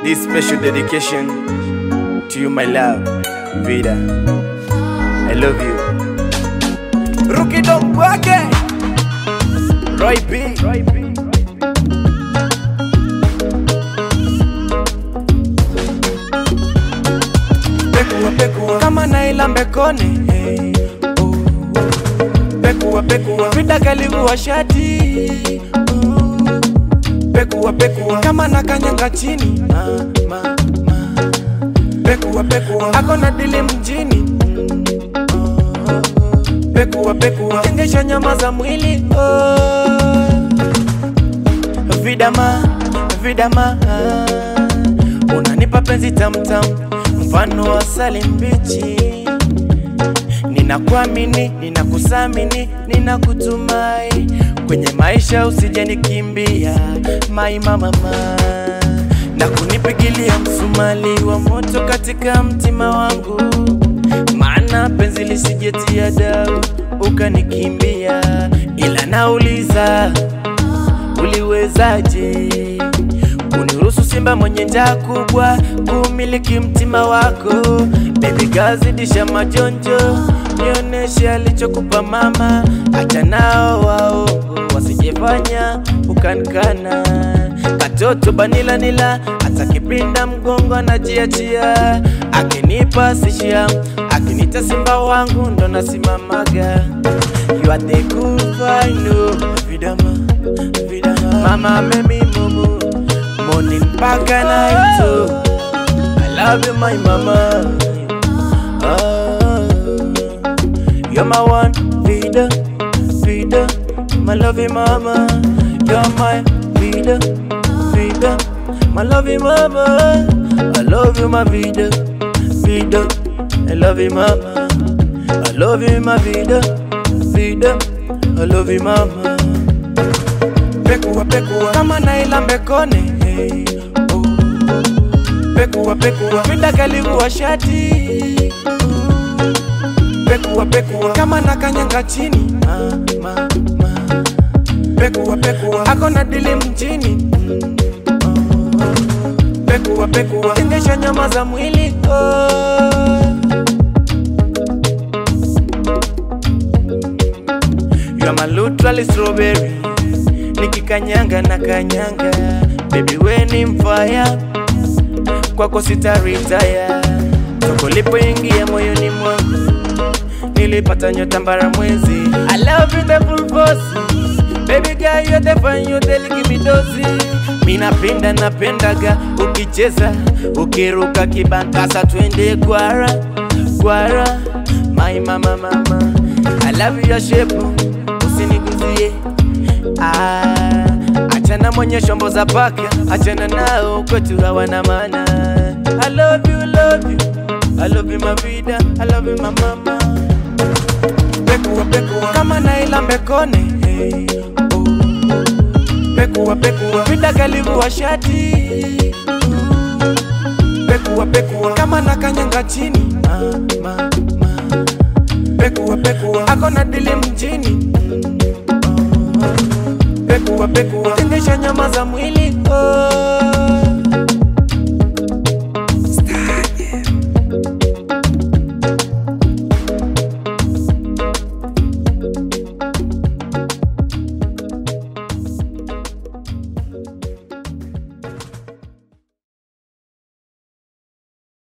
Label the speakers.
Speaker 1: This special dedication to you, my love, Vida. I love you. Rookie Dog Wake, Roy B. Roy B. Pekua pekua kama Naila Mbekone hey, oh. Pekua pekua Vida kalivua shati oh. Pekua pekua kama nakanyanga chini ma, ma, ma. Pekua pekua ako na dili mjini oh. Pekua pekua tengesha nyama za mwili oh. Vidama vidama unanipa penzi tamtam mfano wa asali mbichi ninakuamini ninakusamini ninakutumai kwenye maisha usije nikimbia mai mamama na kunipigilia msumali wa moto katika mtima wangu maana penzi lisijetia dau ukanikimbia ila nauliza uliwezaje kuniruhusu simba mwenye njaa kubwa kumiliki mtima wako bebi gazidisha majonjo nioneshe alichokupa mama acha nao waongo wasijefanya ukankana katoto banila nila hata kipinda mgongo anajiachia akinipa sishia akinita simba wangu ndo nasimamaga you are the cool final vidama vidama mama memi mumu morning mpaka night oh. I love you my mama ah, You're my one vida vida my lovey mama You're my vida vida my lovey mama I love you my vida vida I love you mama I love you my vida vida I love you mama Pekua pekua kama Naila Mbekone hey, oh. Pekua pekua vida kalivua shati oh. Pekua pekua kama nakanyanga chini ma, ma, ma. Pekua pekua ako na dili mjini oh. Pekua pekua tengesha nyama za mwili oh. You are my literally strawberry nikikanyanga na kanyanga baby we ni mfaya kwako sitaritaya toko lipoingia moyoni mwangu nilipata nyota mbara mwezi I love you the full force baby girl you're the fun you the give me dozi mi napenda napendaga ukicheza ukiruka kibankasa twende gwara gwara my mama mama I love your shape usiniguzie Ah, achana mwenye shombo za paka, achana nao kwetu hawana maana. I love you, love you, I love you my vida, I love you my mama. Pekua pekua kama Naila Mbekone hey, oh. Pekua pekua vida kalivua shati oh. Pekua pekua kama nakanyanga chini ma, ma, ma. Pekua pekua ako na dili mjini Pekua pekua tengesha nyama za mwili oh.